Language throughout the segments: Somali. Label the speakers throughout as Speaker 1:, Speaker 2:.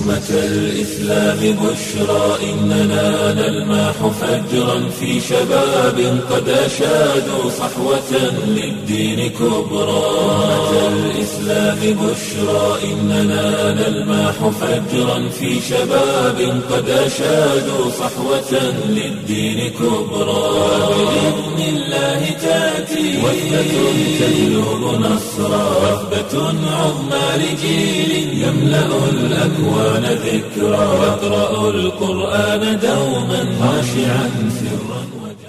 Speaker 1: أمة الإسلام بشرى إننا نلمح فجرا في شباب قد أشادوا صحوة للدين كبرى أمة الإسلام بشرى إننا نلمح فجرا في شباب قد أشادوا صحوة للدين كبرى بإذن الله تأتي وثبة تجلب نصرا وثبة عظمى لجيل يملأ الأكوان ذكرا يقرأ القرآن دوما خاشعا سرا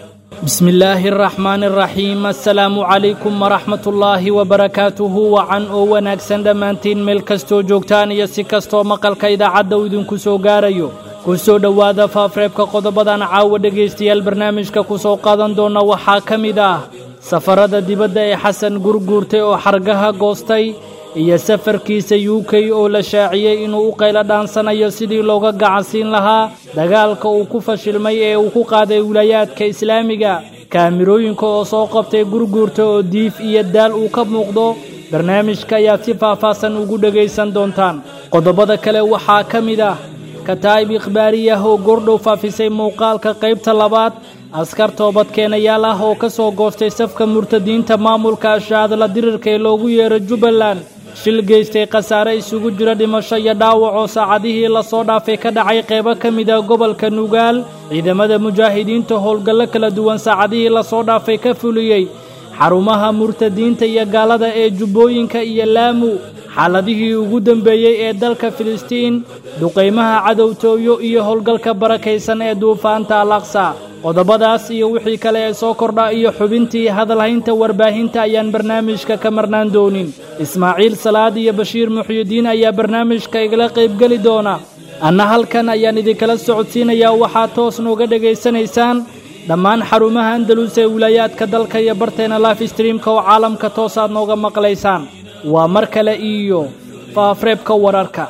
Speaker 2: بسم الله الرحمن الرحيم assalaamu calaykum waraxmat ullaahi wabarakaatuhu wacan oo wanaagsan dhammaantiin meel kastoo joogtaan iyo si kastoo maqalka idaacadda uu idinku soo gaarayo ku soo dhowaada faafreebka qodobadan caawa dhegaystayaal barnaamijka ku soo qaadan doona waxaa ka mid ah safarada dibadda ee xasan gurguurtay oo xargaha goostay iyo safarkiisa u k oo la shaaciyey inuu u qaylo dhaansanayo sidii looga gacansiin lahaa dagaalka uu ku fashilmay ee uu ku qaaday wilaayaadka islaamiga kaamirooyinka oo soo qabtay gurguurta oo diif iyo daal uu ka muuqdo barnaamijka ayaad si faahfaahsan ugu dhegaysan doontaan qodobada kale waxaa ka mid ah kataa'ib ikhbaariyah oo goordhow faafisay muuqaalka qaybta labaad askar toobadkeenayaal ah oo ka soo goostay safka murtadiinta maamulka ashaadla dirirka ee loogu yeero jubbaland shil geystay khasaare isugu jira dhimasho iyo dhaawac oo saacadihii lasoo dhaafay ka dhacay qaybo ka mid ah gobolka nugaal ciidamada mujaahidiinta howlgallo kala duwan saacadihii lasoo dhaafay ka fuliyey xarumaha murtadiinta iyo gaalada ee jubbooyinka iyo laamu xaaladihii ugu dembeeyey ee dalka filistiin duqaymaha cadowtooyo iyo howlgalka barakaysan ee duufaanta alaqsa qodobadaas iyo wixii kale ee soo kordha iyo xubintii hadalhaynta warbaahinta ayaan barnaamijka ka marnaan doonin ismaaciil salaad iyo bashiir muxyidiin ayaa barnaamijka igala qaybgeli doona anna halkan ayaan idinkala socodsiinayaa waxaad toos nooga dhegaysanaysaan dhammaan xarumaha andalus ee wilaayaadka dalka iyo barteena life streamka oo caalamka toosaad nooga maqlaysaan waa mar kale iyo faafreebka wararka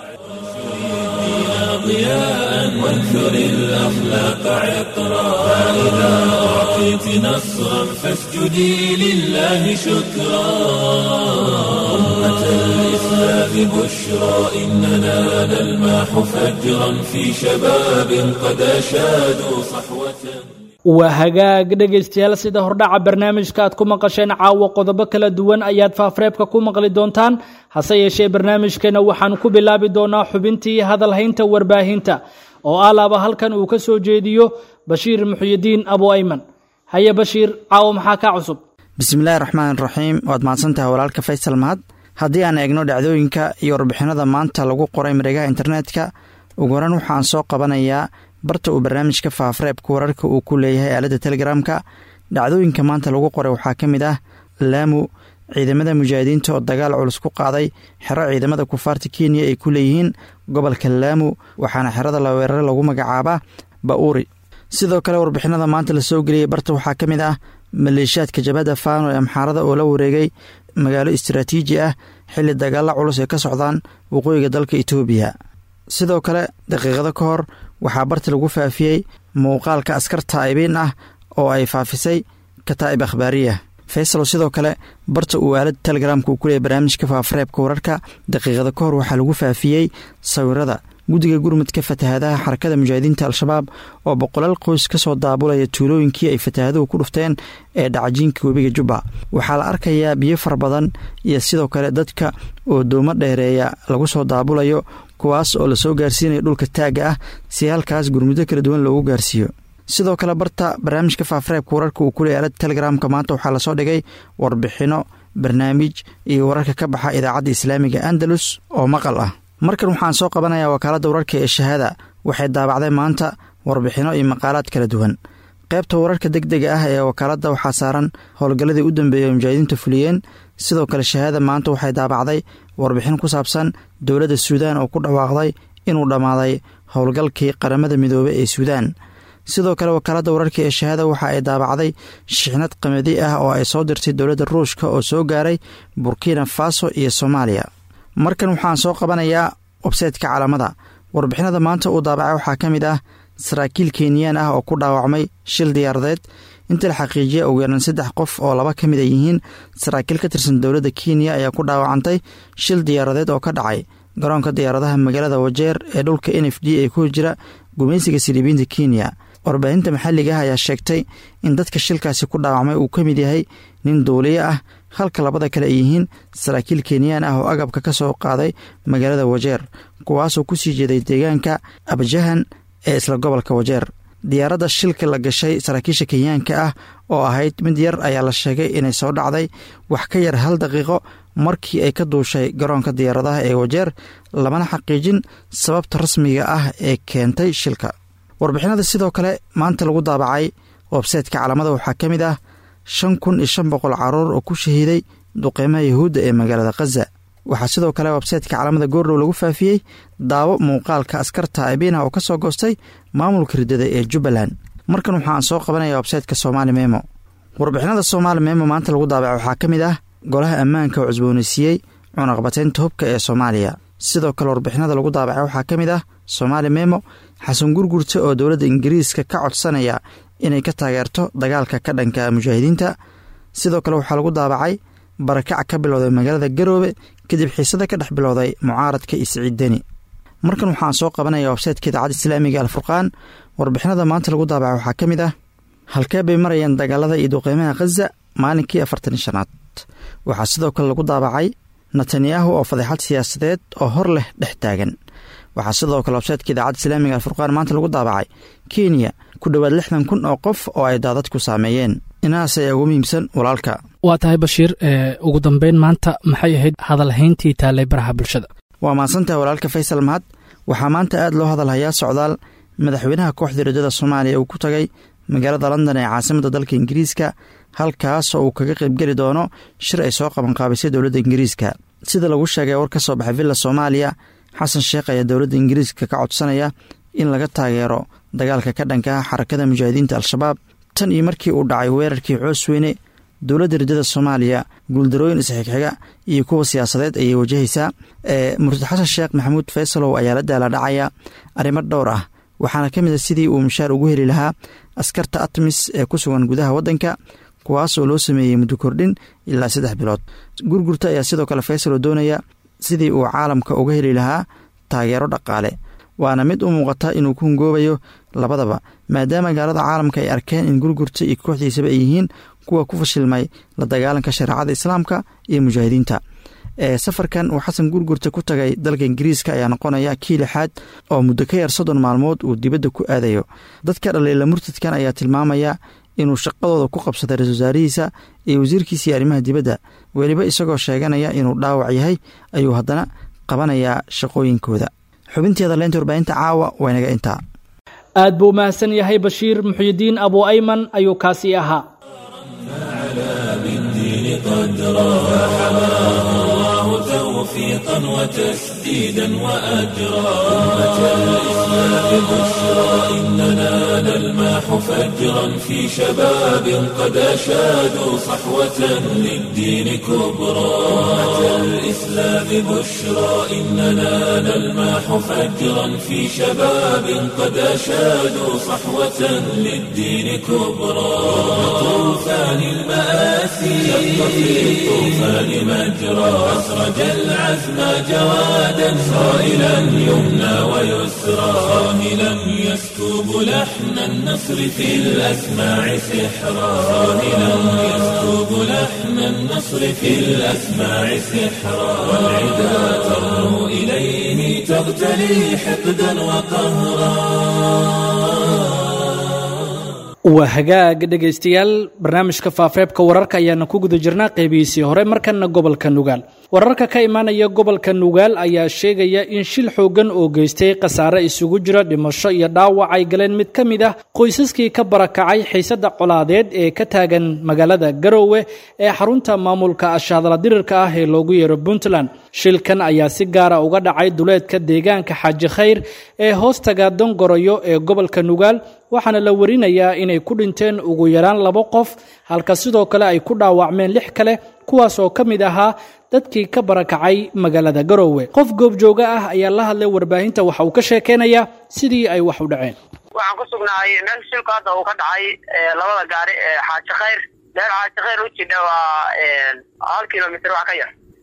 Speaker 1: ضياء وانثر الأخلاق عطرا فإذا أعطيت نصرا فاسجدي لله شكرا أمة الإسلام بشرى إننا نلمح فجرا في شباب قد أشادوا صحوة
Speaker 2: waa hagaag dhegaystayaal sida hordhaca barnaamijka aad ku maqasheen caawa qodobo kala duwan ayaad faafreebka ku maqli doontaan hase yeeshee barnaamijkeena waxaan ku bilaabi doonaa xubintii hadalhaynta warbaahinta oo alaaba halkan uu ka soo jeediyo bashiir muxyidiin abu ayman haye bashiir caawa maxaa kaa cusub
Speaker 3: bismillaahi raxmaan raxiim waad mahadsantahay walaalka faysal mahad haddii aan eegno dhacdooyinka iyo warbixinada maanta lagu qoray mareegaha internetka ugu horan waxaan soo qabanayaa barta uu barnaamijka faafreebka wararka uu ku leeyahay aaladda telegramka dhacdooyinka maanta lagu qoray waxaa ka mid ah laamu ciidamada mujaahidiinta oo dagaal culus ku qaaday xero ciidamada kufaarta kenya ay ku leeyihiin gobolka laamu waxaana xerada la weerare lagu magacaabaa ba'uuri sidoo kale warbixinada maanta lasoo geliyey barta waxaa ka mid ah maleeshiyaadka jabhadda faano ee amxaarada oo la wareegay magaalo istaraatiiji ah xilli dagaalla culus ay ka socdaan waqooyiga dalka itoobiya sidoo kale daqiiqado ka hor waxaa barti lagu faafiyey muuqaalka askar taa'ibiin ah oo ay faafisay kataa'ib akhbaariya faysalo sidoo kale barta uu aalada telegramka uu ku leeyay barnaamijka faafareebka wararka daqiiqada ka hor waxaa lagu faafiyey sawirada guddiga gurmudka fatahaadaha xarakada mujaahidiinta al-shabaab oo boqolaal qoys ka soo daabulaya tuulooyinkii ay fatahaaduhu ku dhufteen ee dhacjiinka webiga jubba waxaa la arkayaa biyo fara badan iyo sidoo kale dadka oo doomo dheereeya lagu soo daabulayo kuwaas oo lasoo gaarsiinaya dhulka taagga ah si halkaas gurmuddo kala duwan loogu gaarsiiyo sidoo kale barta barnaamijka faafareebka wararka uu kuley aalada telegramka maanta waxaa lasoo dhigay warbixino barnaamij iyo wararka ka baxa idaacadda islaamiga andalus oo maqal ah markan waxaan soo qabanayaa wakaaladda wararka ee shahaada waxay daabacday maanta warbixino iyo maqaalaad kala duwan qaybta wararka deg dega ah ee wakaaladda waxaa saaran howlgalladii u dambeeyay oo mujaahidiinta fuliyeen sidoo kale shahaada maanta waxay daabacday warbixin ku saabsan dowladda suudaan oo ku dhawaaqday inuu dhammaaday howlgalkii qaramada midoobey ee suudaan sidoo kale wakaaladda wararka ee shahaada waxa ay daabacday shixnad qamadi ah oo ay soo dirtay dowladda ruushka oo soo gaaray burkina faso iyo soomaaliya markan waxaan soo qabanayaa websaytka calaamada warbixinada maanta uu daabacay waxaa ka mid ah saraakiil kenyaan ah oo ku dhaawacmay shil diyaaradeed inta la xaqiijiya ugu yaran saddex qof oo laba ka mid a yihiin saraakiil ka tirsan dowladda kenya ayaa ku dhaawacantay shil diyaaradeed oo ka dhacay garoonka diyaaradaha magaalada wajeer ee dhulka n f d ee ku jira gumaysiga silibiinta kenya warbaahinta maxalliga ah ayaa sheegtay in dadka shilkaasi ku dhaawacmay uu ka mid yahay nin duuliye ah halka labada kale ay yihiin saraakiil kenyaan ah oo agabka ka soo qaaday magaalada wajeer kuwaasoo ku sii jeeday deegaanka abjahan ee isla gobolka wajeer diyaaradda shilka la gashay saraakiisha kenyaanka ah oo ahayd mid yar ayaa la sheegay inay soo dhacday wax ka yar hal daqiiqo markii ay ka duushay garoonka diyaaradaha ee wajeer lamana xaqiijin sababta rasmiga ah ee keentay shilka warbixinada sidoo kale maanta lagu daabacay websaytka calaamada waxaa ka mid ah shan kun iyo shan boqol caruur oo ku shahiiday duqeymaha yahuudda ee magaalada khaza waxaa sidoo kale websaytka calaamada goordhow lagu faafiyey daawo muuqaalka askarta abina oo ka soo goostay maamulka riddada ee jubbaland markan waxaan soo qabanaya websaytka somaali memo warbixinada somaali memo maanta lagu daabacay waxaa ka mid ah golaha ammaanka oo cusboonaysiiyey cunaqabateynta hubka ee soomaaliya sidoo kale warbixinada lagu daabacay waxaa ka mid ah somaali memo xasan gurgurta oo dowladda ingiriiska ka codsanaya inay ka taageerto dagaalka ka dhanka mujaahidiinta sidoo kale waxaa lagu daabacay barakac ka bilowday magaalada garoobe kadib xiisada ka dhex bilowday mucaaradka iyo siciid deni markan waxaan soo qabanaya websaytka idaacadda islaamiga alfurqaan warbixinada maanta lagu daabacay waxaa ka mid ah halkee bay marayaan dagaalada iyo duqeymaha khaza maalinkii afartan shanaad waxaa sidoo kale lagu daabacay netanyahu oo fadeexad siyaasadeed oo hor leh dhex taagan waxaa sidoo kale websaytka idaacadda islaamiga alfurqaan maanta lagu daabacay kenya ku dhowaad lixdan kun oo qof oo ay daadadku saameeyeen inahaas ayaa ugu muhiimsan walaalka
Speaker 4: waa tahay bashiir ugu dambeyn maanta maxay ahayd hadalhayntii taallay baraha bulshada
Speaker 3: waa mahadsantahay walaalka faysal mahad waxaa maanta aad loo hadalhayaa socdaal madaxweynaha kooxda riddada soomaaliya uu ku tagay magaalada london ee caasimadda dalka ingiriiska halkaasoo uu kaga qaybgeli doono shir ay soo qabanqaabisay dowladda ingiriiska sida lagu sheegay war ka soo baxay villa soomaaliya xasan sheekh ayaa dowladda ingiriiska ka codsanaya in laga taageero dagaalka ka dhanka ah xarakada mujaahidiinta al-shabaab tan iyo markii uu dhacay weerarkii coosweyne dowladda riddada soomaaliya guuldarooyin isxigxiga iyo kuwa siyaasadeed ayay wajahaysaa murtad xasan sheekh maxamuud faysalow ayaa la daala dhacaya arrimo dhowr ah waxaana ka mid a sidii uu mushaar ugu heli lahaa askarta atmis ee ku sugan gudaha waddanka kuwaasoo loo sameeyey muddo kordhin ilaa saddex bilood gurgurta ayaa sidoo kale faysalow doonaya sidii uu caalamka uga heli lahaa taageero dhaqaale waana mid u muuqata inuu ku hungoobayo labadaba maadaama gaalada caalamka ay arkeen in gurgurta iyo kooxdiisaba ay yihiin kuwa ku fashilmay la dagaalanka shareecada islaamka iyo mujaahidiinta ee safarkan uu xasan gurgurta ku tagay dalka ingiriiska ayaa noqonaya kii lixaad oo muddo ka yar soddon maalmood uu dibadda ku aadayo dadka dhaliila murtadkan ayaa tilmaamaya inuu shaqadooda ku qabsaday ra-isul wasaarihiisa iyo wasiirkiisii arrimaha dibadda weliba isagoo sheeganaya inuu dhaawac yahay ayuu haddana qabanayaa shaqooyinkooda xubinteeda leynta warbaahinta caawa waynaga intaa
Speaker 2: aad buu mahadsan yahay bashiir muxyidiin abu ayman ayuu kaasii ahaa
Speaker 1: توفيقا وتسديدا وأجرا أمة الإسلام بشرى إننا نلماح فجرا في شباب قد أشادوا صحوة للدين كبرى أمة الإسلام بشرى إننا نلماح فجرا في شباب قد أشادوا صحوة للدين كبرى طوفان المآسي شق في الطوفان مجرى أسرج العزم جوادا صائلا يمنى ويسرى صاهلا يسكب لحن النصر في الأسماع سحرا صاهلا يسكب لحن النصر في الأسماع سحرا والعدا ترنو إليه تغتلي حقدا وقهرا
Speaker 2: waa hagaag dhegaystayaal barnaamijka faafareebka wararka ayaana ku guda jirnaa qeybihiisii hore markana gobolka nugaal wararka ka imaanaya gobolka nugaal ayaa sheegaya in shil xoogan oo geystay khasaare isugu jira dhimasho iyo dhaawac ay galeen mid ka mid ah qoysaskii ka barakacay xiisada colaadeed ee ka taagan magaalada garowe ee xarunta maamulka ashaadala dirirka ah ee loogu yeero puntland shilkan ayaa si gaara uga dhacay duleedka deegaanka xaaji khayr ee hoostaga dongoroyo ee gobolka nugaal waxaana la warinayaa inay ku dhinteen ugu yaraan labo qof halka sidoo kale ay ku dhaawacmeen lix kale kuwaas oo ka mid ahaa dadkii ka barakacay magaalada garowe qof goobjooga ah ayaa la hadlay warbaahinta waxa uu ka sheekeynayaa sidii ay wax u dhaceen
Speaker 5: waxaan ku sugnahay meel shilku hadda uu ka dhacay labada gaari ee xaaji khayr meel xaaji khayr u jidha waa hal kilomitr wax ka yar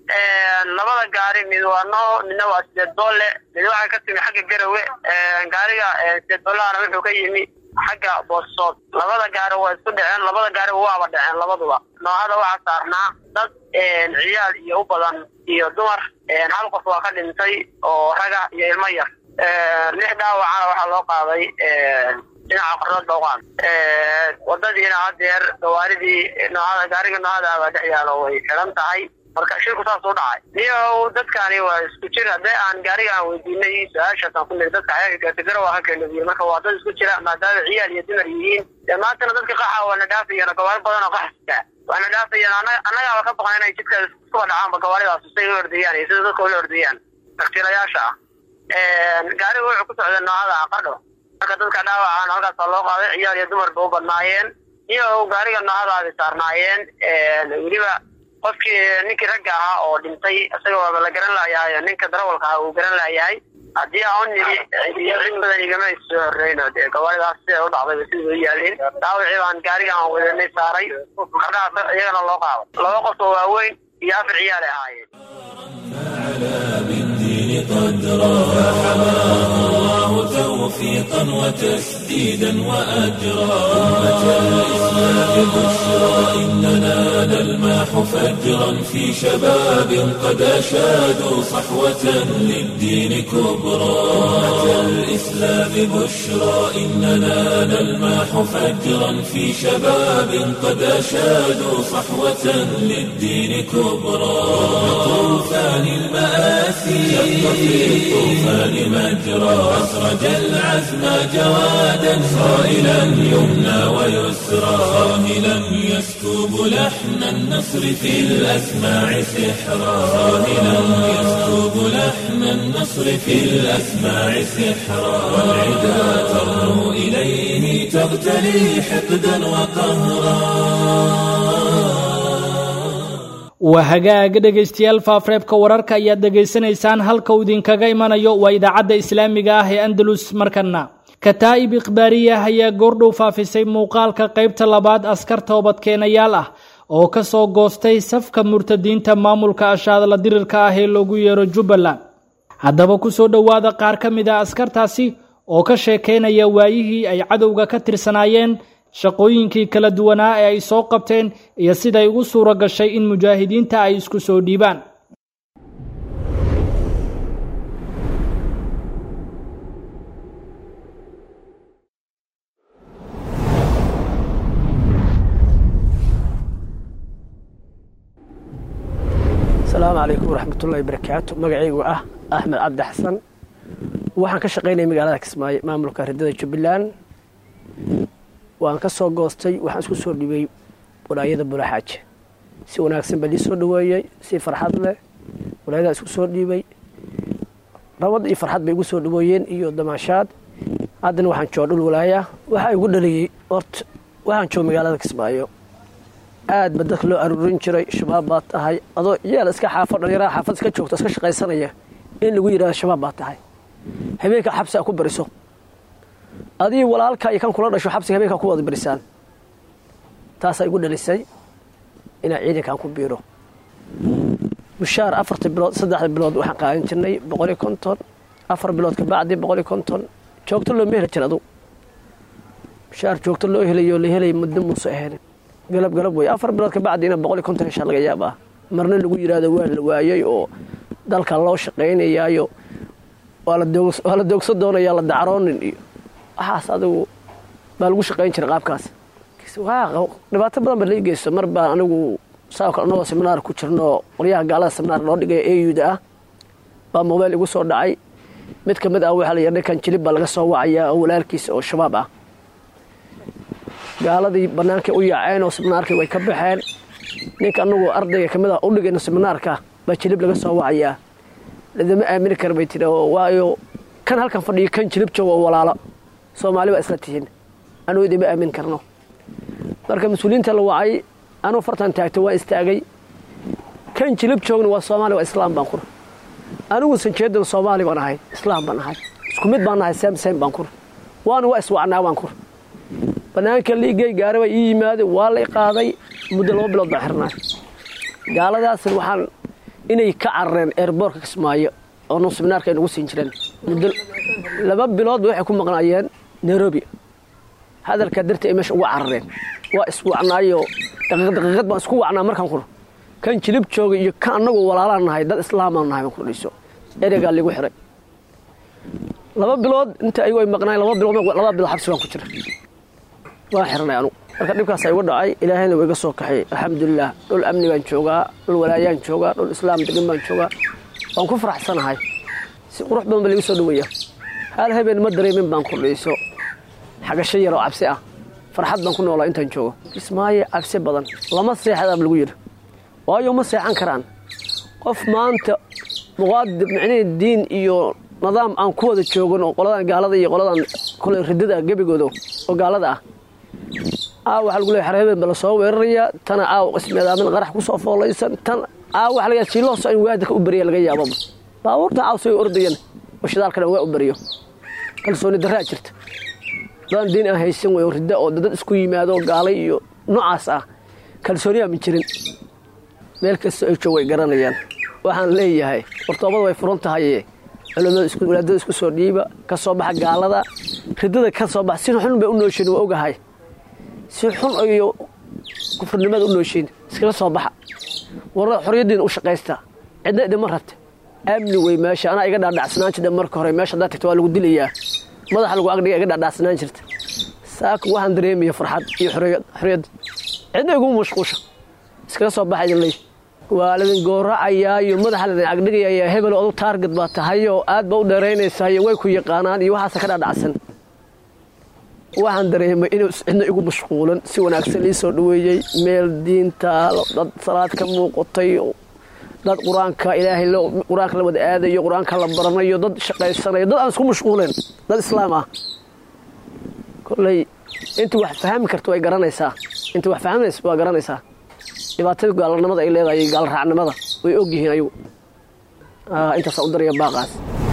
Speaker 5: labada gaari mid waa noo midna waa sideed boolle mid waxay ka timi xagga garawe gaariga sideed boolahana wuxuu ka yimi xagga boosood labada gaari waa isku dhaceen labada gaari waaba dhaceen labaduba noohada waxaa saarnaa dad ciyaal iyo u badan iyo dumar hal qof waa ka dhintay oo raga iyo ilmo yar lix dhaawacana waxaa loo qaaday dhinaca qordood booqaan wadadiina hadeer gawaaridii noohada gaariga noohada baa dhex yaalo way xiran tahay marka shirku saas u dhacay niyo dadkani waa isku jir haddee aan gaariga aan weydiinay su-aashaasaan ku niri dadka xayaanka gaartagara waa ka keenadiye marka waa dad isku jira maadaama ciyaal iyo dumar yihiin dee maantana dadka qaxa waana dhaafayeen gawaari badan oo qaxasita waana dhaafayeen annagaaba ka baqan inay jidka iskuba dhacaanba gawaaridaas say u ordayaan iyo sida dadka ula ordayaan taktiilayaasha ah gaariga wuxuu ku socday noocada aqadho marka dadka dhaawacaan halkaasa loo qaaday ciyaal iyo dumarba u badnaayeen iyo gaariga noocadaadi saarnaayeen weliba qofkii ninkii ragga ahaa oo dhintay isaga waaba la garan laayahay ninka darawalka ahaa uu garan laayahay haddii aan u nimi cid badan igama soo horreyno dee gawaaridaas siday u dhacdayba sidii u yaalin dhaawacii baan gaariga aan wadanay saaray markaas iyagana loo qaado laba qof oo waaweyn iyo afar ciyaal ay ahaayeen
Speaker 1: قدرا فحماه الله توفيقا وتسديدا وأجرا أمة الإسلام بشرى إننا نلماح فجرا في شباب قد أشادوا صحوة للدين كبرى أمة الإسلام بشرى إننا نلماح فجرا في شباب قد أشادوا صحوة للدين كبرى طوفان المآسي في الطوفان مجرى أسرج العزم جوادا صائلا يمنى ويسرى صاهلا يسكب لحن النصر في الأسماع سحرا صاهلا يسكب لحن النصر في الأسماع سحرا والعدا ترنو إليه تغتلي حقدا وقهرا
Speaker 2: waa hagaaga dhegaystayaal faafreebka wararka ayaad dhegaysanaysaan halka uu idinkaga imanayo waa idaacadda islaamiga ah ee andalus markana kataa'ib ikhbaariya ayaa goordhow faafisay muuqaalka qaybta labaad askar toobadkeenayaal ah oo ka soo goostay safka murtadiinta maamulka ashaadla dirirka ah ee loogu yeero jubbaland haddaba ku soo dhowaada qaar ka mid a askartaasi oo ka sheekaynaya waayihii ay cadowga ka tirsanaayeen shaqooyinkii kala duwanaa ee ay soo qabteen iyo siday ugu suuro gashay in mujaahidiinta ay isku soo dhiibaan
Speaker 6: asalaamu calaykum waraxmatullahi barakaatu magacaygu ah axmed cabdi xasan waxaan ka shaqaynaya magaalada kismaayo maamulka ridada jubbaland waan ka soo goostay waxaan isku soo dhibay walaayada bulaxaaje si wanaagsan baa lii soo dhaweeyey si farxad leh walaayadaa isku soo dhiibay nabad iyo farxad bay igu soo dhaweeyeen iyo damaashaad haddana waxaan jooga dhul walaaya waxaa igu dhaliyey horta waxaan jooga magaalada kismaayo aad ba dadka loo aruurin jiray shabaab baad tahay adoo yeel iska xaafo dhallinyarada xaafad iska joogto iska shaqaysanaya in lagu yidhahdo shabaab baad tahay habeenka xabsi a ku bariso adii walaalka iyo kan kula dhasho xabsiga habeenkaa ku wada barisaan taasaa igu dhalisay inaan ciidankan ku biiro mushaar afarta bilood saddexda bilood waxaan qaadan jirnay boqoliyo konton afar bilood kabacdi boqoliyo konton joogto looma heli jir adu mushaar joogto loo helayo la helay muddo muuse ahayn galab galab wey afar bilood kabacdi ina boqoliyo konton heshaa laga yaabaa marna lagu yidhaahdo waa la waayey oo dalka loo shaqaynayaayo waa la doogso doonayaa la dacroonin iyo waxaas adigu baa lagu shaqayn jiray qaabkaas dhibaato badan ba lai geysto mar baan anigu saa kale anagoo seminaar ku jirno qolyaha gaalada seminaar loo dhigay auda ah baa mobeyl igu soo dhacay mid ka mid ah waxaa la yidhi ninkan jilib baa laga soo wacayaa oo walaalkiisa oo shabaab ah gaaladii bannaankay u yaaceen oo seminaarkii way ka baxeen ninka anagu ardayga ka mid ah u dhigayno seminaarka baa jilib laga soo wacayaa ladama aamini kara bay tiri oo waayo kan halkan fadhiyo kan jilib jooga oo walaalo soomaali baa isla tihiin anuu idima aamin karno marka mas-uuliyiinta la wacay anuu fartan taagto waan istaagay kan jilib joogna waa soomaali waa islaam baan kur anigu sanjeedan soomaali baan ahay islaam baan ahay isku mid baan ahay sam sam baan kur waana waa iswacnaa baan kur bannaanka liigay gaari baa ii yimaaday waa lay qaaday muddo laba bilood baan xirnaa gaaladaas waxaan inay ka carareen eerboorka kismaayo oo nu siminaarka ay nagu siin jireen muddo laba biloodba waxay ku maqnaayeen nairobi hadalkaa dartii ay meesha uga carareen waa iswacnaayo daqiiq daqiiqad baan isku wacnaa markaan kuro kan jilib joogay iyo kan annagu walaalaan nahay dad islaamaan nahay baan ku dhayso ereygaa liigu xiray laba bilood inta ayagu ay maqnaayeen laba bilood laba bilood xabsi baan ku jira waan xiranay anugu marka dhibkaas igu dhacay ilaahayna waa iga soo kaxay alxamdulilah dhul amni baan joogaa dhul walaayaan joogaa dhul islaam degan baan joogaa waan ku faraxsanahay si qurux badan ba liigu soo dhaweeya hal habeen ma dareemin baan ku dhayso xagasho yaroo cabsi ah farxad baan ku noolaa intaan joogo kismaayo cabsi badan lama seexadaaba lagu yidhi waayo ma seexan karaan qof maanta muqaadir micnihii diin iyo nidaam aan ku wada joogan oo qoladan gaalada iyo qoladan kole ridada gebigooda oo gaalada ah aa waxaa lagu leeyahay xarhabeen ba lasoo weerarayaa tana aaw ismeedaamin qarax ku soo foolaysan tan aa waxa laga jiilooso in waadika u beriya laga yaababa baabuurta caaw say ordayan oo shidaalkana waa u beriyo kalsooni darraa jirta dadaan diin aan haysan wey oo ridda oo dad isku yimaado gaalay iyo noocaas ah kalsooniyaa ma jirin meel kasta ay joog way garanayaan waxaan leeyahay wartoobada way furan tahaye culimada walaadada isku soo dhiiba ka soo baxa gaalada ridada ka soo baxa si xun bay u nooshiin waa ogahay si xun iyo kufrinimada u nooshiin iskaga soo baxa warada xorriyaddiina u shaqaysta cidna idinma rabta amni wey meesha anaa iga dhaadhacsanaan jirta marka hore meesha haddaad tagta waa lagu dilayaa madaxa lagu agdhiga iga dhaadhacsanaan jirta saaka waxaan dareemaya farxad iyo xorriyadda cidna iguma mashquusha iskaga soo baxa idin leey waa ladin gooracayaa iyo madaxa ladin agdhigayaa hebel odu taarget baa tahayoo aad ba u dheeraynaysaa iyo way ku yaqaanaan iyo waxaasa ka dhaadhacsan waxaan dareemay inuu cidna igu mashquulan si wanaagsan lii soo dhaweeyey meel diinta dad salaad ka muuqatay dad qur-aanka ilaahay qur-aanka la wada aadayo qur-aanka la baranayo dad shaqaysanayo dad aan isku mashquuleen dad islaam ah kolley intii wax fahmi karta way garanaysaa intii wax fahminaysa waa garanaysaa dhibaatada gaalnimada ay leedahay gaalraacnimada way og yihiin ayagu intaasaa u daraya baaqaas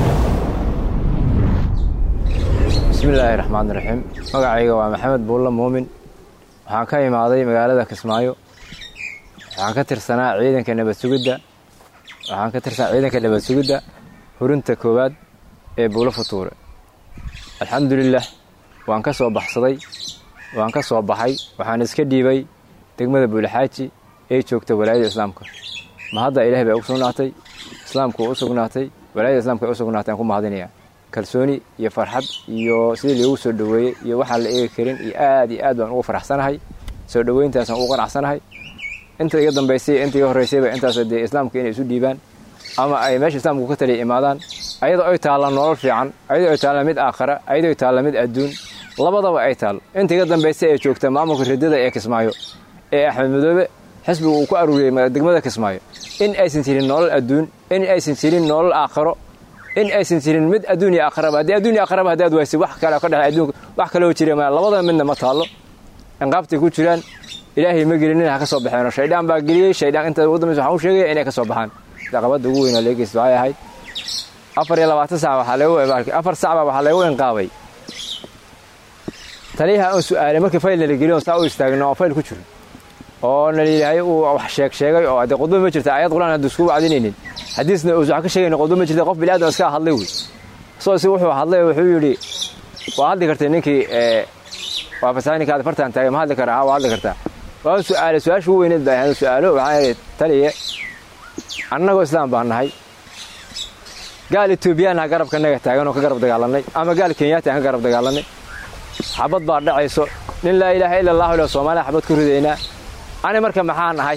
Speaker 7: bismillaahi raxmaan raxiim magacayga waa maxamed buulla muumin waxaan ka imaaday magaalada kismaayo waxaan ka tirsanaa ciidanka nabad sugidda waxaan ka tirsanaa ciidanka nabad sugidda hurinta koowaad ee buulo futuure alxamdulilah waan ka soo baxsaday waan ka soo baxay waxaan iska dhiibay degmada buulaxaaji ee joogta walaayada islaamka ma hadda ilaah bay u sugnaatay islaamku u sugnaatay walaayada islamka ay u sugnaatay aan ku mahadinaya kalsooni iyo farxad iyo sidii loogu soo dhoweeyey iyo waxaan la eegi karin iyo aad iyo aad baan ugu faraxsanahay soo dhoweyntaasaan ugu qanacsanahay inta iga dambaysay inta iga horraysayba intaas dee islaamka inay isu dhiibaan ama ay meesha islaamku ka taliya imaadaan ayadoo ay taalla nolol fiican ayadoo ay taalla mid aakhara ayadoo ay taalla mid adduun labadaba ay taal inta iga dambaysay ee joogta maamulka ridada ee kismaayo ee axmed madoobe xisbiga uu ku aruuriyey degmada kismaayo in aysan jirin nolol adduun in aysan jirin nolol aakharo in aysan jirin mid adduun iyo aakharaba haddii adduun iyo aakharaba haddaad waysay wax kale ka dhexe adduunka wax kaloo jira ma labada midna ma taallo inqaabtay ku jiraan ilaahay ma gelinin ha ka soo baxeeno shaydaan baa geliyey shaydaan inta ugu dambaysa waxaan u sheegaya inay ka soo baxaan caqabadda ugu weyn oo leegeysta waxay ahayd afar iyo labaatan sac waxaa lagu afar sac baa waxaa lagu inqaabay taliyaha aan su'aalay markii fayl nala geliyo saa u istaagno oo fayl ku jiro oo naliilaahay uu wax sheeg sheegay oo haddee qudba ma jirta ayad quraan hadda isku wacdinaynin xadiisna uusan wax ka sheegaynin qudba ma jirta qof bini'aadam iska hadlay wey soo si wuxuu hadlay wuxuu yidhi waa hadli kartay ninkii waa fasahay ninka aad fartaan taagay ma hadli karaa ha waa hadli kartaa waan su'aalay su-aasha ugu weyneed baa ahayd su'aalo waxaan idhi taliye annagoo islaam baan nahay gaal etoobiyaanha garabka naga taagan oo ka garab dagaalanay ama gaal kenyaati aan ka garab dagaalanay xabad baa dhacayso nin laa ilaaha ila allahu ila soomaaliya xabad ku ridaynaa ani marka maxaa nahay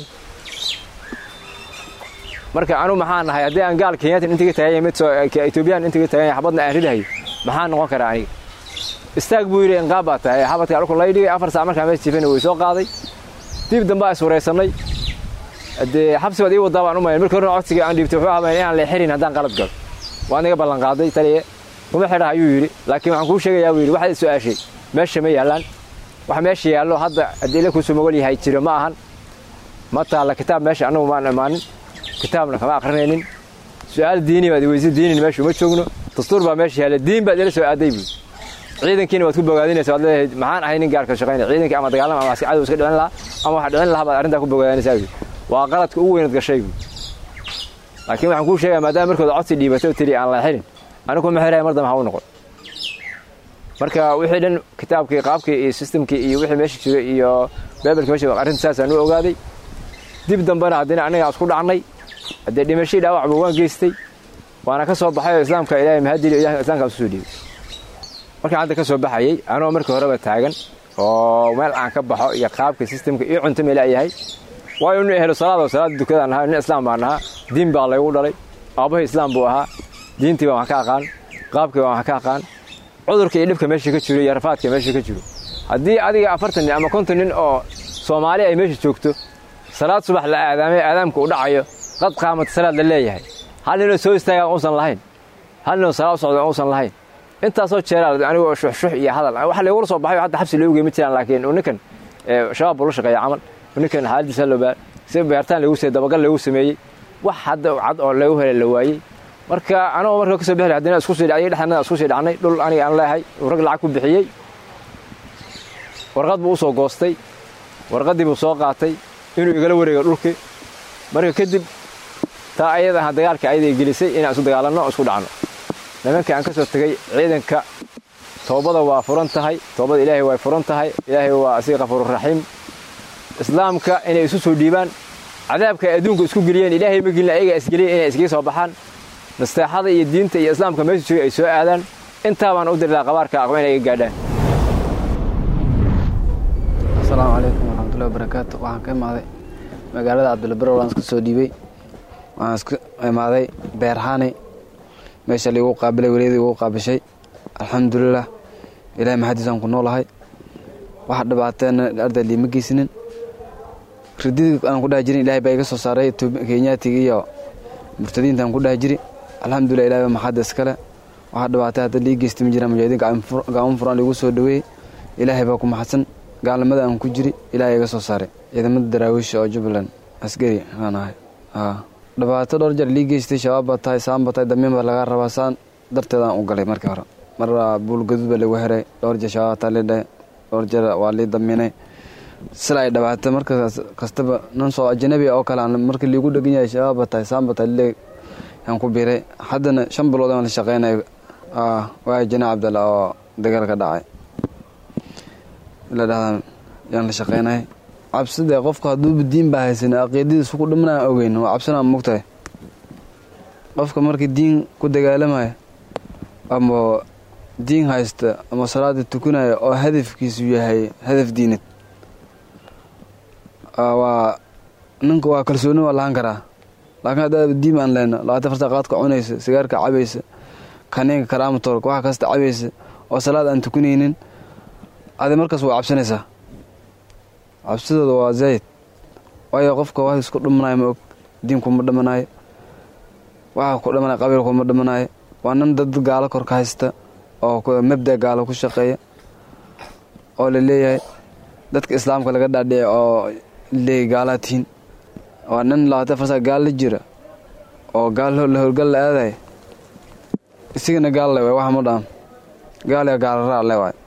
Speaker 7: marka anu maxaa nahay haddii aan gaal kenyatin intiga tagay mid etoobiyaan intiga tagay xabadna aan ridahay maxaa noqon karaa aniga istaag buu yidhi inqaab baa tahay xabadka alku lay dhigay afar sac markaa mees jifana way soo qaaday dib dambe is waraysanay dee xabsi baad ii wadaa baan u mayn markii horena codsiga aan dhiibtay wuxuu ahaa inaan la xirin haddaan qalad galo waan iga ballan qaaday taliye kuma xidha ayuu yidhi laakiin waxaan kuu sheegayaa buu yidhi waxaad i su'aashay meesha ma yaallaan wax meesha yaallo hadda haddii ila kuusoo mogol yahay jiro ma ahan ma taalla kitaab meesha annagu maan imaanin kitaabna kama akrinaynin su'aal diini baad iweysa diinin meesha uma joogno dastuur baa meesha yaalla diin baad ila soo aaday buu ciidankiina waad ku bogaadinaysa waad leedahay maxaan ahay nin gaarka shaqaynaya ciidankii ama dagaalama ama cadow iska dhicin lahaa ama waxa dhicin lahaa baad arrintaa ku bogaadinaysaa buu waa qaladka ugu weynaad gashay buu laakiin waxaan kuu sheegaya maadaama markooda codsi dhiibatay oo tiri aan la xilin anigu ma xiraya mar dambe ha u noqon marka wixii dhan kitaabkii qaabkii iyo sistamkii iyo wixii meesha jiro iyo beebelka meesha arrinta saasaan u ogaaday dib dambena haddina aniga isku dhacnay haddee dhimashadii dhaawacba waan geystay waana ka soo baxay oo islaamka ilaahay mahadili ilahay islaamka isu soo dhiibay markaan hadda ka soo baxayay anoo markii horeba taagan oo meel aan ka baxo iyo qaabka sistamka iyo cunto meela yahay waayo nin ehlo salaad oo salaada dukadaan ahaa nin islaam baan ahaa diin baa laygu dhalay aabbahay islaam buu ahaa diintii baan wax ka aqaan qaabkii baan wax ka aqaan cudurka iyo dhibka meesha ka jiro iyo rafaadka meesha ka jiro haddii adiga afartan nin ama konton nin oo soomaali ay meesha joogto salaad subax la aadaamay aadaamka u dhacayo qad qaamata salaad la leeyahay hal ninoo soo istaagaan uusan lahayn hal ninoo salaad u socda uusan lahayn intaasoo jeeraa anigoo shuxshux iyo hadal waxa laygula soo baxay hadda xabsi loogu geemi jiraan laakiin ninkan shabaab buu la shaqeeya camal ninkan xaaladiisa loo si beertaan lagu sameeyey dabagal lagu sameeyey wax hadda cad oo lagu helay la waayey marka anagoo marka kasoo bixi haddana isku sii dhacday dhexdana isku sii dhacnay dhul aniga aan leeyahay rag lacag ku bixiyey warqad buu u soo goostay warqaddii buu soo qaatay inuu igala wareego dhulkii marka kadib taa ayada aha dagaalka ayaday gelisay inaan isu dagaalanno o isku dhacno nimankii aan ka soo tegey ciidanka toobada waa furan tahay toobada ilaahay way furan tahay ilaahay waa asiga kafuururaxiim islaamka inay isu soo dhiibaan cadaabka ay adduunka isku geliyeen ilaahay ma gelin ayaga isgeliyeen inay iskaga soo baxaan nasteexada iyo diinta iyo islaamka meesha jooga ay soo aadaan intaa baan u dirdaa qabaarka aqba inay iga gaadhaan
Speaker 8: asalaamu calaykum waraxmatullahi wabarakaatu waxaan ka imaaday magaalada cabdulbaro waan iska soo dhiibay waxaan iska imaaday beerhani meesha liigu qaabilay weliyadii igu qaabishay alxamdulilah ilahay maxadiisaan ku noolahay wax dhibaateena arday liima geysinin rididii aan ku dhaha jirin ilahay baa iga soo saaray kenyaatiga iyo murtadiintaan ku dhaha jiri alxamdulilah ilahay baa maxadda iskale waxa dhibaatay hadda lii geysta ma jiraan mujaahidiin gacmo furan liigu soo dhaweeyey ilaahay baa ku maxadsan gaalnimada aan ku jiri ilaahay iga soo saaray ciidamada daraawiisha oo jubbaland askari aan ahay dhibaato dhowr jeer lii geystay shabaab baa tahay saan baa tahay damiin baa lagaa rabaa saan darteedaan u galay markii hore mar buulgaduud baa lagu xiray dhowr jeer shabaab taa lidhahay dhowr jeer waa lii damiinay sila ay dhabaatay marka kastaba nin soo ajanabi oo kale aan markii liigu dhegan yahay shabaab baa tahay saan baa tahay lileeg yaan ku biiray haddana shan bilood aan la shaqeynayo waa jana cabdalla oo dagaal ka dhacay la dhahdaa yaan la shaqeynay cabsida qofka hadduuba diin baa haysan aqiidadiisu ku dhimanaan ogeyn waa cabsanaa mogtahay qofka markii diin ku dagaalamaya ama diin haysta ama salaada tukanaya oo hadafkiisu yahay hadaf diinad waa ninka waa kalsooni waa lahaan karaa laakiin haddaad diin aan lehno labaatan farta qaadka cunaysa sigaarka cabaysa kaniinka karaamatoorka wax kasta cabaysa oo salaad aan tukanaynin adi markaas waa cabsanaysaa cabsidooda waa zayd waayo qofka wax isku dhimanayo ma og diinkuma dhimanayo waxa ku dhimanaya qabiilkuma dhimanayo waa nin dad gaalo kor ka haysta oo mabda gaalo ku shaqeeya oo la leeyahay dadka islaamka laga dhaadhici oo leeyahy gaalaa tihiin waa nin labaatan farsa gaal la jira oo gaal la howlgal la aadaya isigana gaal le waay wax ma dhaam gaal ya gaalraa le waay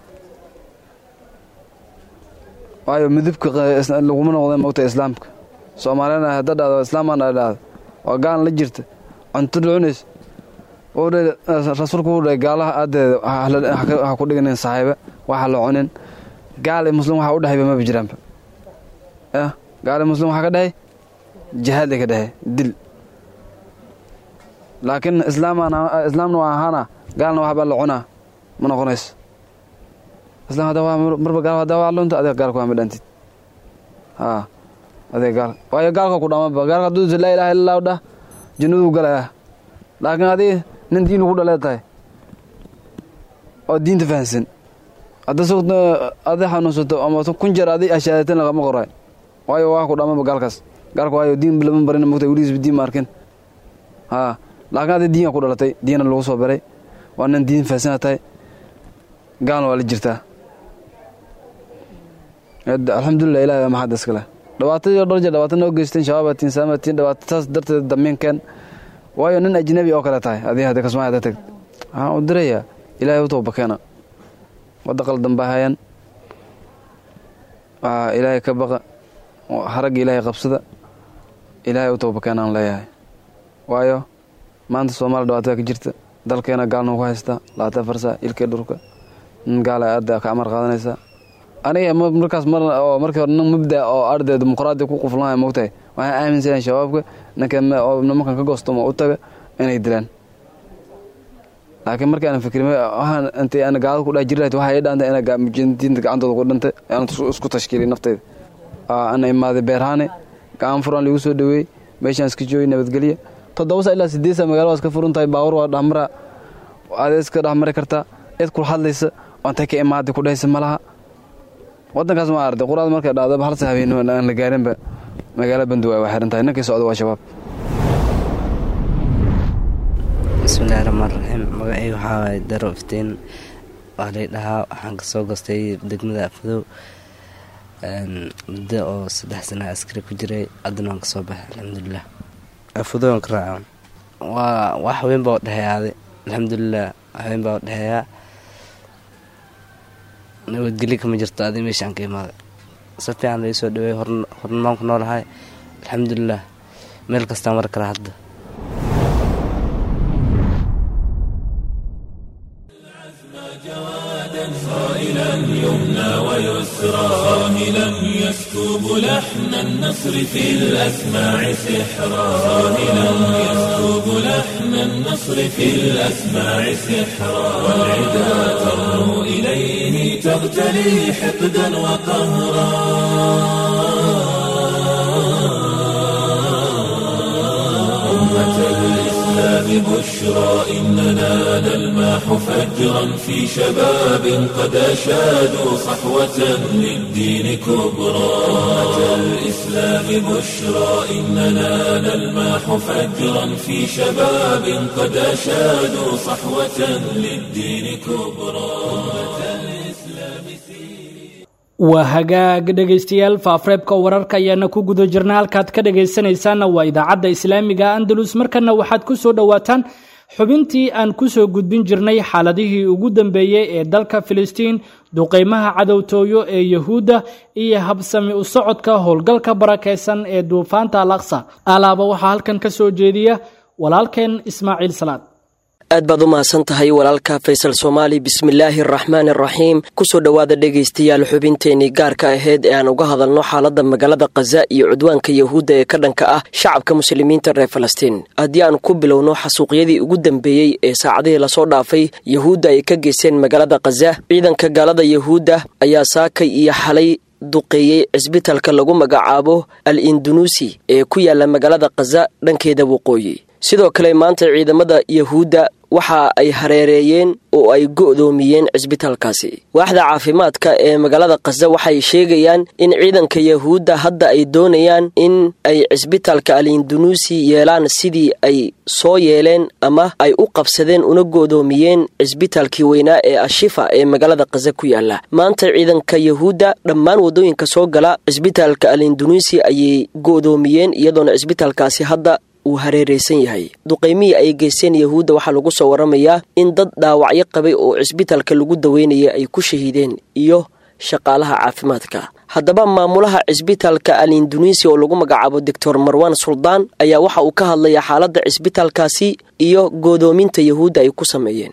Speaker 8: waayo midabka laguma noqda mogta islaamka soomaalina hadda dhahdo islaamaan a dhahdo waa gaal la jirta cunto cunays rasuulku wuxuu dhahay gaalaha aadeeda ha ku dhiganin saaxiiba waxa la cunin gaal iyo muslim waxa u dhahayba maba jiraanba yah gaal iyo muslim waxaa ka dhahay jihaad ay ka dhahay dil laakiin islaamna waa ahaana gaalna waxbaa la cunaa ma noqonayso islam hadda waa marba gaal hadda waa lunta adiga gaalka waa ma dhantid haa adiga gaal waayo gaalka ku dhamaba gaalka hadduu laa ilaha illa allahu dhah jannaduu galaya laakiin adiga nin diin ugu dhalee tahay oo diinta fahansan hadda sugta adi xanuunsato ama kun jeer adi ashaadateen lagama qoray waayo waa ku dhamaba gaalkaas gaalka waayo diin lama barin mogta weligiisba diin ma arkin haa laakiin adi diina ku dhalatay diina lagu soo baray waa nin diin fahansana tahay gaalna waa la jirtaa alxamdulilah ilahi baa maxadda iskale dhibaatadii dhowr jeer dhibaata noo geysteen shabaabatiin saamatiin dhibaata taas darteed damiinkeen waayo nin ajnabi oo kale tahay adii hadda kasmaa hadda tagd waxaan u dirayaa ilaahay u tooba keena wadda qaldan baa hayan ilaahay ka baqa haragga ilaahay qabsada ilaahay u tooba keenaan leeyahay waayo maanta soomaaliya dhibaatada ka jirta dalkeena gaalna ku haystaa labaatan farsa ilkee dhurka nin gaala aada ka amar qaadanaysa aniga markaas mar oo markii hore nin mabda oo arday dimuqraadi ku quflanaya mogtahay waxaan aaminsanahay shabaabka ninka nimankan ka goostoma u taga inay dilaan laakiin markii aan fikrin waxaan intay aan gaalada ku dhex jiri lahayd waxay dhaantay ina mujaahidiinta gacantooda ku dhintay aan isku tashkiilay naftayda ana imaaday beerhaane gacan furan lagu soo dhaweeyey meeshaan iska joogay nabadgelya toddoba saa ilaa sideed saa magaalada waa iska furan tahay baawur waa dhexmara adeed iska dhexmari kartaa cid kula hadlaysa ontay ka imaaday ku dhehaysa malaha wadankaas ma arday quraada markay dhacdaba hal sa habeen aan la gaarinba magaala banduwa waa xiran tahay ninkii socda waa shabaab
Speaker 9: bismillahi raxmaan raxiim magacayga waxaa waaye daro iftiin waa lay dhahaa waxaan kasoo gostay degmada afadow muddo oo saddex sana askari ku jiray haddana waan kasoo baxay alxamdulilah afadow aan ka raaca waa wax weyn baa udhexeeyaaday alxamdulilah wax weyn baa udhexeeyaa nabadgelyo kama jirto adi meeshaan ka imaaday si fiican lai soo dhaweey hornmaan ku noolahay alxamdulilah meel kastaa mar kale hadda
Speaker 1: صائلا يمنى ويسرى صاهلا يسكب لحن النصر في الأسماع سحرا صاهلا يسكب لحن النصر في الأسماع سحرا والعدا ترنو إليه تغتلي حقدا وقهرا أمة الإسلام بشرى إننا نلماح فجرا في شباب قد أشادوا صحوة للدين كبرى أمة الإسلام بشرى إننا نلماح فجرا في شباب قد أشادوا صحوة للدين كبرى أمة الإسلام
Speaker 2: waa hagaag dhegaystayaal faafreebka wararka ayaana ku guda jirna halkaad ka dhagaysanaysaanna waa idaacadda islaamiga andalus markana waxaad ku soo dhowaataan xubintii aan ku soo gudbin jirnay xaaladihii ugu dambeeyey ee dalka filistiin duqeymaha cadowtooyo ee yahuudda iyo habsami u socodka howlgalka barakaysan ee duufaanta alaqsa alaaba waxaa halkan ka soo jeediya walaalkeen ismaaciil salaad
Speaker 10: aad baad u mahadsan tahay walaalka faysal soomaali bismillaahi araxmaan araxiim kusoo dhowaada dhegaystayaal xubinteenii gaarka ahayd ee aan uga hadalno xaaladda magaalada khaza iyo cudwaanka yahuudda ee ka dhanka ah shacabka muslimiinta reer falastiin haddii aan ku bilowno xasuuqyadii ugu dambeeyey ee saacadihii lasoo dhaafay yahuudda ay ka geysteen magaalada khaza ciidanka gaalada yahuudda ayaa saakay iyo xalay duqeeyey cisbitalka lagu magacaabo al indunuusi ee ku yaala magaalada khaza dhankeeda waqooyi sidoo kale maanta ciidamada yahuudda waxa ay hareereeyeen oo ay go'doomiyeen cisbitaalkaasi waaxda caafimaadka ee magaalada khaza waxay sheegayaan in ciidanka yahuudda hadda ay doonayaan in ay cisbitaalka al indunuusi yeelaan sidii ay soo yeeleen ama ay u qabsadeen una go'doomiyeen cisbitaalkii weynaa ee ashifa ee magaalada khaza ku yaala maanta ciidanka yahuudda dhammaan waddooyinka soo gala cisbitaalka al indunuusi ayay go'doomiyeen iyadoona cisbitaalkaasi hadda uu hareereysan yahay duqaymihii ay geysteen yahuudda waxaa lagu soo waramayaa in dad dhaawacyo qabay oo cisbitaalka lagu daweynaya ay ku shahiideen iyo shaqaalaha caafimaadka haddaba maamulaha cisbitaalka al induneisiya oo lagu magacaabo doctor marwan suldaan ayaa waxa uu ka hadlayaa xaaladda cisbitaalkaasi iyo goodoominta yahuudda ay ku sameeyeen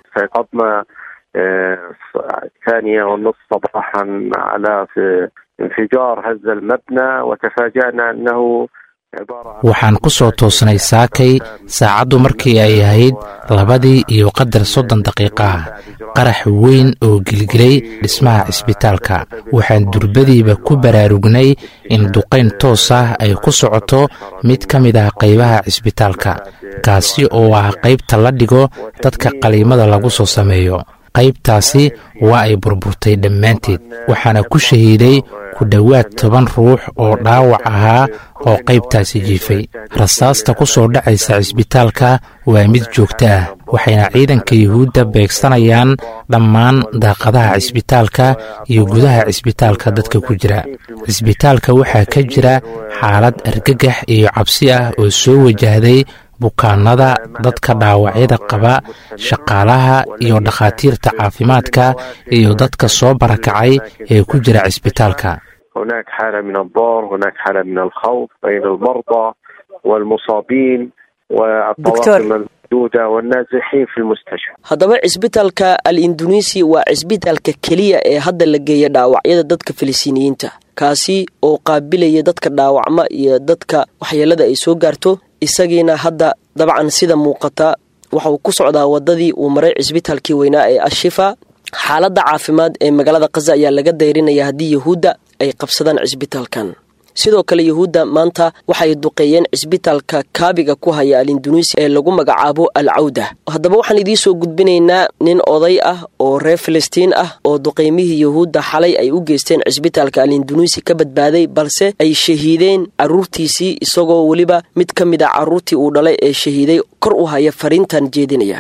Speaker 11: ثانية ونصف صباحا على انفجار هذا المبنى وتفاجأنا أنه
Speaker 12: waxaan ku soo toosnay saakay saacaddu markii ay ahayd labadii iyo qadar soddon daqiiqa ah qarax weyn oo gelgelay dhismaha cisbitaalka waxaan durbadiiba ku baraarugnay in duqayn toos ah ay ku socoto mid ka mid ah qaybaha cisbitaalka kaasi oo ah qaybta la dhigo dadka qaliimada lagu soo sameeyo qaybtaasi waa ay burburtay dhammaanteed waxaana ku shahiiday ku dhowaad toban ruux oo dhaawac ahaa oo qaybtaasi jiifay rasaasta ku soo dhacaysa cisbitaalka waa mid joogto ah waxayna ciidanka yuhuudda beegsanayaan dhammaan daaqadaha cisbitaalka iyo gudaha cisbitaalka dadka ku jira cisbitaalka waxaa ka jira xaalad argagax iyo cabsi ah oo soo wajahday bukaanada dadka dhaawacyada qaba shaqaalaha iyo dhakhaatiirta caafimaadka iyo dadka soo barakacay ee ku jira cisbitaalka
Speaker 11: هناك حالة من الضار هناك حالة من الخوف بين المرضى والمصابين والطواقم الموجودة والنازحين في المستشفى
Speaker 10: haddaba cisbitaalka al indonesi waa cisbitaalka keliya ee hadda la geeya dhaawacyada dadka filistiiniyiinta kaasi oo qaabilaya dadka dhaawacma iyo dadka waxyeelada ay soo gaarto isagiina hadda dabcan sida muuqata waxa uu ku socdaa wadadii uu maray cisbitaalkii weynaa ee ashifa xaaladda caafimaad ee magaalada kaza ayaa laga dayrinaya haddii yahuudda ay qabsadaan cisbitaalkan sidoo kale yahuudda maanta waxay duqeeyeen cisbitaalka kaabiga ku haya al indunesia ee lagu magacaabo al cawda haddaba waxaan idiin soo gudbinaynaa nin oday ah oo reer filistiin ah oo duqeymihii yahuudda xalay ay u geysteen cisbitaalka al indunesia ka badbaaday balse ay shahiideen carruurtiisii isagoo weliba mid ka mid a carruurtii uu dhalay ee shahiiday kor u haya fariintan jeedinaya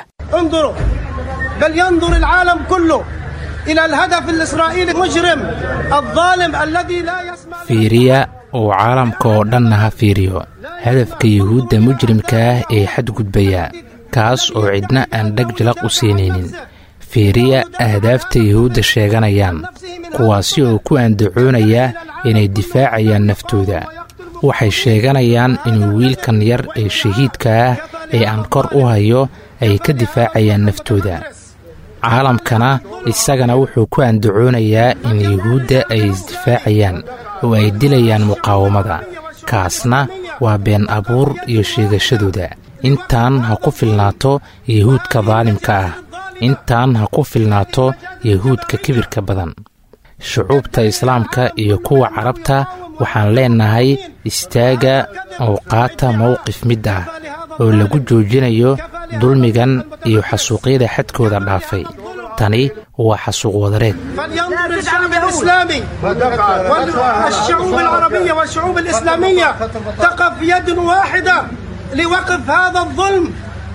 Speaker 13: بل ينظر العالم كله إلى الهدف الإسرائيلي المجرم الظالم الذي لا يسمع
Speaker 12: fiiriya oo caalamka oo dhanna ha fiiriyo hadafka yuhuudda mujrimka ah ee xadgudbaya kaas oo cidna aan dheg jalaq u siinaynin fiiriya ahdaafta yuhuudda sheeganayaan kuwaasi oo ku andacoonaya inay difaacayaan naftooda waxay sheeganayaan inuu wiilkan yar ee shahiidka ah ee aan kor u hayo ay ka difaacayaan naftooda caalamkana isagana wuxuu ku andacoonayaa in yuhuudda ay isdifaacayaan oo ay dilayaan muqaawamada kaasna waa been abuur iyo sheegashadooda intaan ha ku filnaato yuhuudka daalimka ah intaan ha ku filnaato yuhuudka kibirka badan shucuubta islaamka iyo kuwa carabta waxaan leennahay istaaga oo qaata mowqif mid ah oo lagu joojinayo dulmigan iyo xasuuqyada xadkooda dhaafay tani waa xasuuq wadareed
Speaker 13: فلينظر الشعب الإسلامي والشعوب العربية والشعوب الإسلامية تقف يد واحدة لوقف هذا الظلم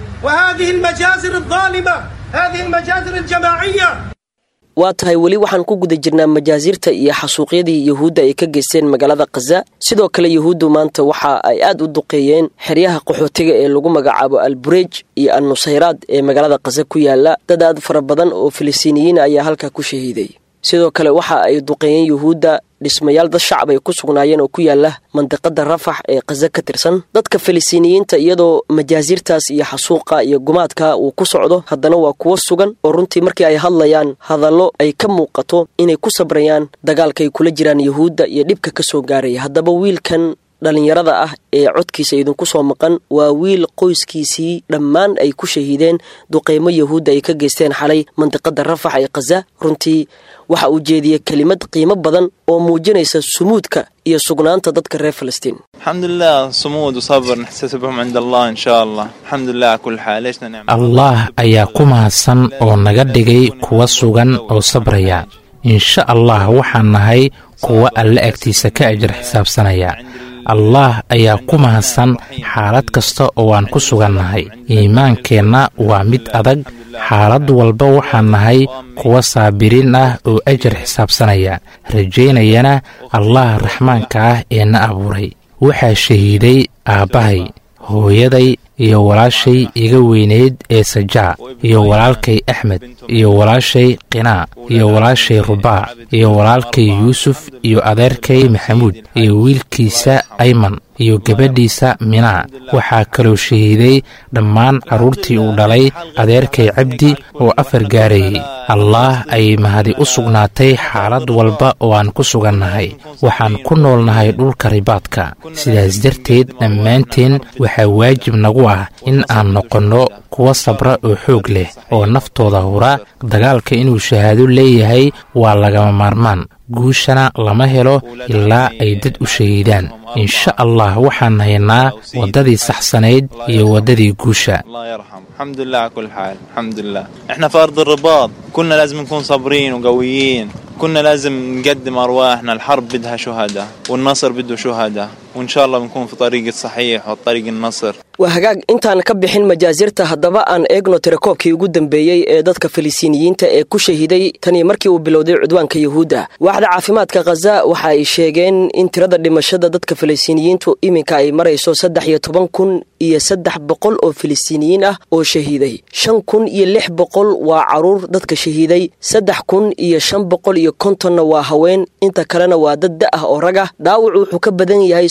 Speaker 13: وهذه المجازر الظالمة هذه المجازر الجماعية
Speaker 10: waa tahay weli waxaan ku guda jirnaa majaasiirta iyo xasuuqyadii yuhuudda ay ka geysteen magaalada khaza sidoo kale yuhuuddu maanta waxa ay aad u duqeeyeen xeryaha qaxootiga ee lagu magacaabo alburej iyo al nusayraad ee magaalada khaza ku yaala dad aad fara badan oo filistiiniyiin ayaa halkaa ku shahiiday sidoo kale waxa ay duqeeyeen yuhuudda dhismayaal dad shacab ay ku sugnaayeen oo ku yaala mandiqada rafax ee khaza ka tirsan dadka filistiiniyiinta iyadoo majaasiirtaas iyo xasuuqa iyo gumaadka uu ku socdo haddana waa kuwo sugan oo runtii markii ay hadlayaan hadallo ay ka muuqato inay ku sabrayaan dagaalka ay kula jiraan yuhuudda iyo dhibka ka soo gaaraya haddaba wiilkan dhallinyarada ah ee codkiisa idinku soo maqan waa wiil qoyskiisii dhammaan ay ku shahiideen duqeymo yahuudda ay ka geysteen xalay mandiqada rafax ee khaza runtii waxa uu jeediyey kelimad qiimo badan oo muujinaysa sumuudka iyo sugnaanta dadka reer filistiin
Speaker 14: الحمد لله صمود وصبر نحتسبهم عند الله إن شاء الله الحمد لله على كل حال ليش نعم
Speaker 12: allah ayaa ku mahadsan oo naga dhigay kuwa sugan oo sabraya insha allah waxaan nahay kuwa alle agtiisa ka ajar xisaabsanaya allah ayaa ku mahadsan xaalad kasta oo aan ku sugannahay iimaankeenna waa mid adag xaalad walba waxaan nahay kuwa saabiriin ah oo ajar xisaabsanaya rajaynayana allah raxmaanka ah ee na abuuray waxaa shahiiday aabbahay hooyaday iyo walaashay iga weyneyd ee sajaa iyo walaalkay axmed iyo walaashay qinaa iyo walaashay rubaac iyo walaalkay yuusuf iyo adeerkay maxamuud iyo wiilkiisa ayman iyo gabadhiisa minaa waxaa kaloo shahiiday dhammaan carruurtii uu dhalay adeerkay cabdi oo afar gaarayay allaah ayay mahadi u sugnaatay xaalad walba oo aan ku sugannahay waxaan ku noolnahay dhulka ribaadka sidaas darteed dhammaanteen waxaa waajib nagu ah in aan noqonno kuwa sabra oo xoog leh oo naftooda hura dagaalka inuu shahaado leeyahay waa lagama maarmaan guushana lama helo ilaa ay dad u shahiidaan insha allah waxaan haynaa waddadii saxsanayd iyo waddadii guusha
Speaker 14: الله يرحم الحمد لله على كل حال الحمد لله احنا في ارض الرباط كنا لازم نكون صابرين وقويين كنا لازم نقدم ارواحنا الحرب بدها شهداء والنصر بده شهداء وان شاء الله بنكون في طريق الصحيح وطريق النصر
Speaker 10: waa hagaag intaan ka bixin majaasirta haddaba aan eegno tirakoobkii ugu dambeeyey ee dadka filistiiniyiinta ee ku shahiiday tanii markii uu bilowday cudwaanka yuhuudda waaxda caafimaadka khaza waxa ay sheegeen in tirada dhimashada dadka filistiiniyiintu iminka ay marayso saddex iyo toban kun iyo saddex boqol oo filistiiniyiin ah oo shahiiday shan kun iyo lix boqol waa caruur dadka shahiiday saddex kun iyo shan boqol iyo kontonna waa haween inta kalena waa dad da ah oo rag ah dhaawacu wuxuu ka badan yahay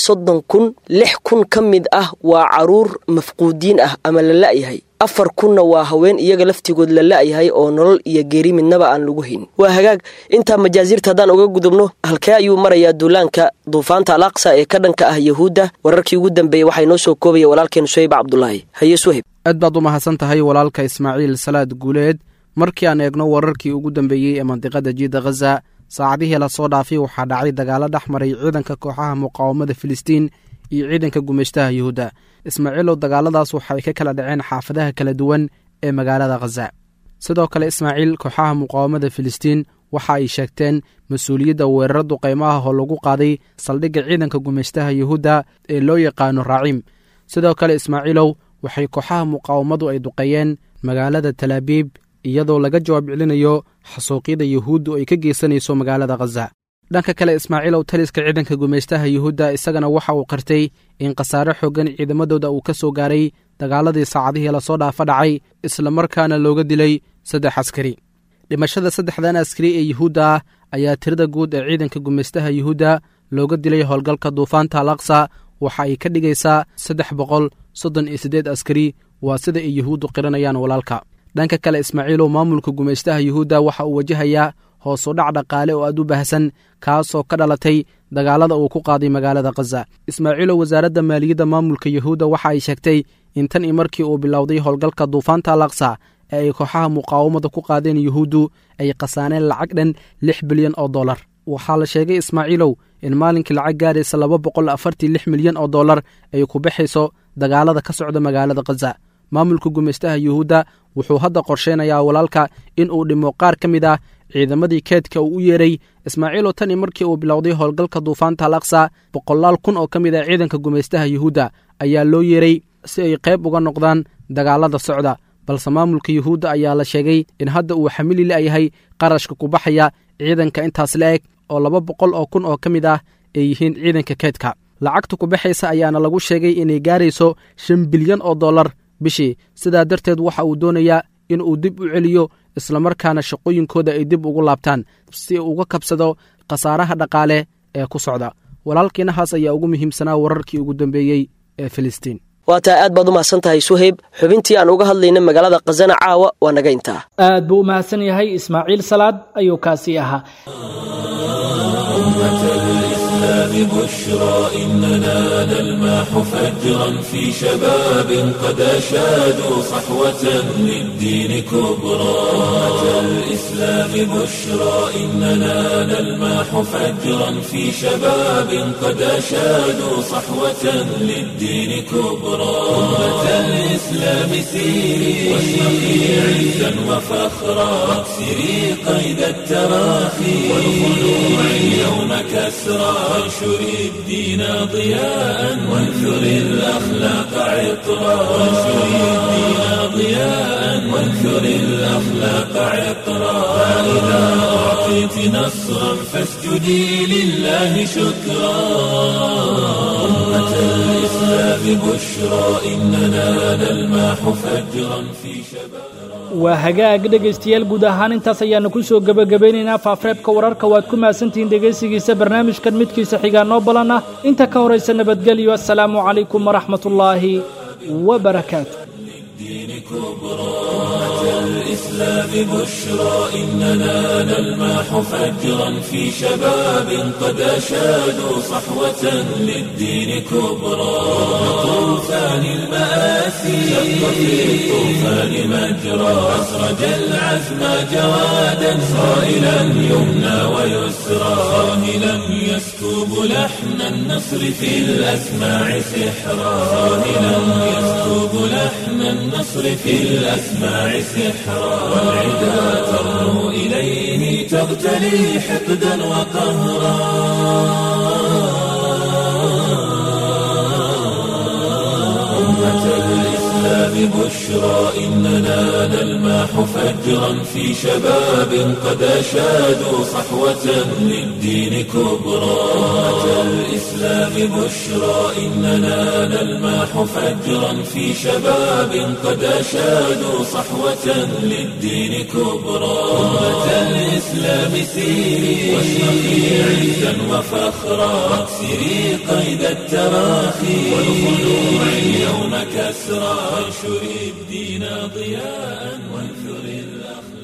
Speaker 10: soddon kun lix kun ka mid ah waa caruur mafquudiin ah ama la la'yahay afar kunna waa haween iyaga laftigood la la'yahay oo nolol iyo geeri midnaba aan lagu hayn waa hagaag intaa majaaziirta haddaan uga gudubno halkee ayuu marayaa duulaanka duufaanta al aqsa ee ka dhanka ah yahuudda wararkii ugu dambeeyey waxaa inoo soo koobaya walaalkeen suhayb cabdulaahi haye suhayb
Speaker 15: aad baad u mahadsan tahay walaalka ismaaciil salaad guuleed markii aan eegno wararkii ugu dambeeyey ee mandiqada jiida khaza saacadihii lasoo dhaafay waxaa dhacay dagaalo dhex maray ciidanka kooxaha muqaawamada filistiin iyo ciidanka gumeyshtaha yuhuudda ismaaciilow dagaaladaas waxay ka kala dhaceen xaafadaha kala duwan ee magaalada khaza sidoo kale ismaaciil kooxaha muqaawamada filistiin waxa ay sheegteen mas-uuliyadda weeraro duqaymaha oo lagu qaaday saldhigga ciidanka gumeyshtaha yuhuudda ee loo yaqaano raaciim sidoo kale ismaaciilow waxay kooxaha muqaawamadu ay duqeeyeen magaalada talaabiib iyadoo laga jawaab celinayo xasuuqyada yuhuuddu ay ka geysanayso magaalada khaza dhanka kale ismaaciilow taliska ciidanka gumeystaha yuhuudda isagana waxa uu qartay in khasaare xoogan ciidamadooda uu ka soo gaaray dagaaladii saacadihii lasoo dhaafa dhacay islamarkaana looga dilay saddex askari dhimashada saddexdan askari ee yuhuudda ah ayaa tirada guud ee ciidanka gumeystaha yuhuudda looga dilay howlgalka duufaanta al aqsa waxa ay ka dhigaysaa saddex boqol soddon iyo siddeed askari waa sida ay yuhuuddu qiranayaan walaalka dhanka kale ismaaciilow maamulka gumeystaha yuhuudda waxa uu wajahayaa hoosu dhac dhaqaale oo aad u baahsan kaasoo ka dhalatay dagaalada uu ku qaaday magaalada khaza ismaaciilow wasaaradda maaliyadda maamulka yuhuudda waxa ay sheegtay in tan i markii uu bilowday howlgalka duufaanta al aqsa ee ay kooxaha muqaawamada ku qaadeen yuhuuddu ay khasaaneen lacag dhan lix bilyan oo dollar waxaa la sheegay ismaaciilow in maalinkii lacag gaaraysa laba boqol afartii lix milyan oo dollar ay ku baxayso dagaalada ka socda magaalada khaza maamulka gumeystaha yuhuudda wuxuu hadda qorsheynayaa walaalka in uu dhimo qaar ka mid ah ciidamadii keedka uu u yeeray ismaaciilow tani markii uu bilowday howlgalka duufaanta al aqsa boqolaal kun oo ka mid ah ciidanka gumeystaha yuhuudda ayaa loo yeeray si ay qayb uga noqdaan dagaalada socda balse maamulka yuhuudda ayaa la sheegay in hadda uu xamili la'yahay qarashka ku baxaya ciidanka intaas la eg oo laba boqol oo kun oo ka mid ah ay yihiin ciidanka keedka lacagta ku baxaysa ayaana lagu sheegay inay gaarayso shan bilyan oo dollar bishii sidaa darteed waxa uu doonayaa in uu dib u celiyo islamarkaana shaqooyinkooda ay dib ugu laabtaan si uu uga kabsado khasaaraha dhaqaale ee ku socda walaalkiinahaas ayaa ugu muhiimsanaa wararkii ugu dambeeyey ee filistiin
Speaker 10: waa taa aad baad u mahadsan tahay suhayb xubintii aan uga hadlayna magaalada khazana caawa waa naga intaa
Speaker 2: aad buu u mahadsan yahay ismaaciil salaad ayuu kaasii ahaa
Speaker 1: بشرى إننا نلماح فجرا في شباب قد أشادوا صحوة للدين كبرى أمة الإسلام بشرى إننا نلماح فجرا في شباب قد أشادوا صحوة للدين كبرى أمة الإسلام سيري واشرقي عزا وفخرا واكسري قيد التراخي والخلوع اليوم كسرى وانشر الدين ضياء وانثر الأخلاق عطرا وانشر الدين ضياء وانثر الأخلاق عطرا فإذا أعطيت نصرا فاسجدي لله شكرا أمة الإسلام بشرى إننا نلماح فجرا في شباب
Speaker 2: waa hagaag dhegaystayaal guud ahaan intaas ayaannu ku soo gebagabaynaynaa faafreebka wararka waad ku mahadsantihiin dhegaysigiisa barnaamijkan midkiisa xigaa noo balan ah inta ka horaysa nabadgelyo assalaamu calaykum waraxmatullaahi wabarakaatu
Speaker 1: الإسلام بشرى إننا نلماح فجرا في شباب قد أشادوا صحوة للدين كبرى طوفان المآسي شق في الطوفان مجرى أسرج العزم جوادا صائلا يمنى ويسرى صاهلا يسكب لحن النصر في الأسماع سحرا صاهلا يسكب لحن النصر في الأسماع سحرا والعدا ترنو إليه تغتلي حقدا وقهرا أمة الإسلام بشرى إننا نلماح فجرا في شباب قد أشادوا صحوة للدين كبرى أمة الإسلام بشرى إننا نلماح فجرا في شباب قد أشادوا صحوة للدين كبرى أمة الإسلام الإسلام سيري واشرقي عزا وفخرا واكسري قيد التراخي والخلوع اليوم كسرى وانشري الدين ضياء وانثري الأخلاق